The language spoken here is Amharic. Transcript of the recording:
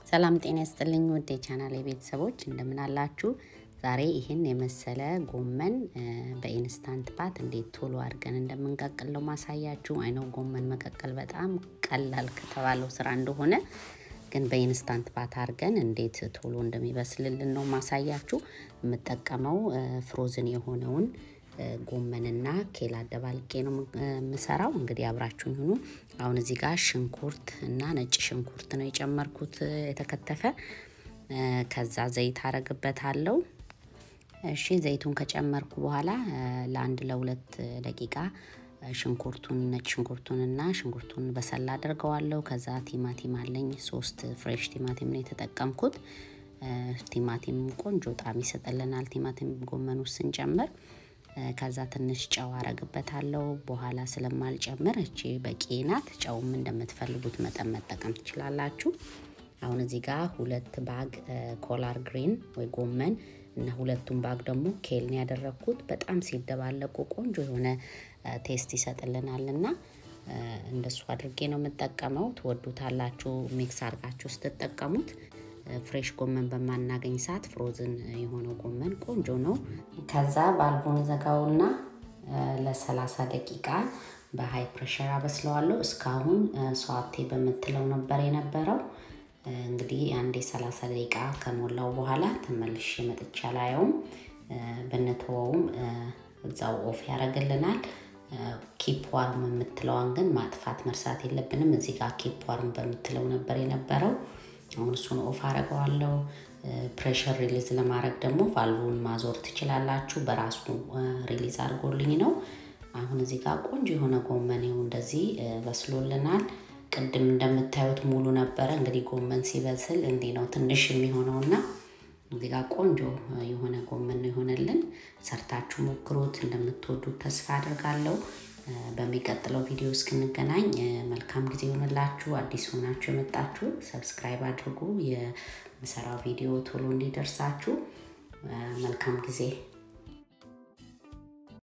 ሰላም ጤና ይስጥልኝ ውድ የቻናል ቤተሰቦች እንደምን አላችሁ? ዛሬ ይህን የመሰለ ጎመን በኢንስታንት ፓት እንዴት ቶሎ አድርገን እንደምንቀቅለው ማሳያችሁ። አይነው ጎመን መቀቀል በጣም ቀላል ከተባለው ስራ እንደሆነ ግን በኢንስታንት ፓት አድርገን እንዴት ቶሎ እንደሚበስልልን ነው ማሳያችሁ። የምጠቀመው ፍሮዝን የሆነውን ጎመንና ኬል አደባልቄ ነው የምሰራው። እንግዲህ አብራችሁ ይሁኑ። አሁን እዚህ ጋር ሽንኩርት እና ነጭ ሽንኩርት ነው የጨመርኩት የተከተፈ። ከዛ ዘይት አረግበታለሁ። እሺ ዘይቱን ከጨመርኩ በኋላ ለአንድ ለሁለት ደቂቃ ሽንኩርቱን ነጭ ሽንኩርቱንና ሽንኩርቱን በሰላ አድርገዋለሁ። ከዛ ቲማቲም አለኝ ሶስት ፍሬሽ ቲማቲም ነው የተጠቀምኩት። ቲማቲም ቆንጆ ጣዕም ይሰጥልናል ቲማቲም ጎመን ውስጥ ስንጨምር ከዛ ትንሽ ጨው አረግበታለሁ። በኋላ ስለማልጨምር እቺ በቂ ናት። ጨውም እንደምትፈልጉት መጠን መጠቀም ትችላላችሁ። አሁን እዚህ ጋር ሁለት ባግ ኮላር ግሪን ወይ ጎመን እና ሁለቱም ባግ ደግሞ ኬልን ያደረግኩት በጣም ሲደባለቁ ቆንጆ የሆነ ቴስት ይሰጥልናል እና እንደሱ አድርጌ ነው የምጠቀመው። ትወዱታላችሁ ሚክስ አድርጋችሁ ስትጠቀሙት። ፍሬሽ ጎመን በማናገኝ ሰዓት ፍሮዝን የሆነው ጎመን ቆንጆ ነው። ከዛ ባልቦን ዘጋውና ለ30 ደቂቃ በሀይ ፕሬሸር አበስለዋለሁ። እስካሁን ሰዋቴ በምትለው ነበር የነበረው። እንግዲህ አንዴ 30 ደቂቃ ከሞላው በኋላ ተመልሼ መጥቻ ላየውም ብንተወውም እዛው ኦፍ ያደርግልናል። ኪፕ ዋርም የምትለዋን ግን ማጥፋት መርሳት የለብንም። እዚህ ጋር ኪፕ ዋርም በምትለው ነበር የነበረው። አሁን እሱን ኦፍ አረገዋለሁ። ፕሬሸር ሪሊዝ ለማድረግ ደግሞ ቫልቡን ማዞር ትችላላችሁ። በራሱ ሪሊዝ አድርጎልኝ ነው። አሁን እዚህ ጋር ቆንጆ የሆነ ጎመን ይኸው እንደዚህ በስሎልናል። ቅድም እንደምታዩት ሙሉ ነበረ። እንግዲህ ጎመን ሲበስል እንዲህ ነው ትንሽ የሚሆነው እና እዚህ ጋር ቆንጆ የሆነ ጎመን ነው የሆነልን። ሰርታችሁ ሞክሩት። እንደምትወዱት ተስፋ አድርጋለሁ። በሚቀጥለው ቪዲዮ እስክንገናኝ መልካም ጊዜ ይሆንላችሁ። አዲስ ሆናችሁ የመጣችሁ ሰብስክራይብ አድርጉ፣ የምሰራው ቪዲዮ ቶሎ እንዲደርሳችሁ። መልካም ጊዜ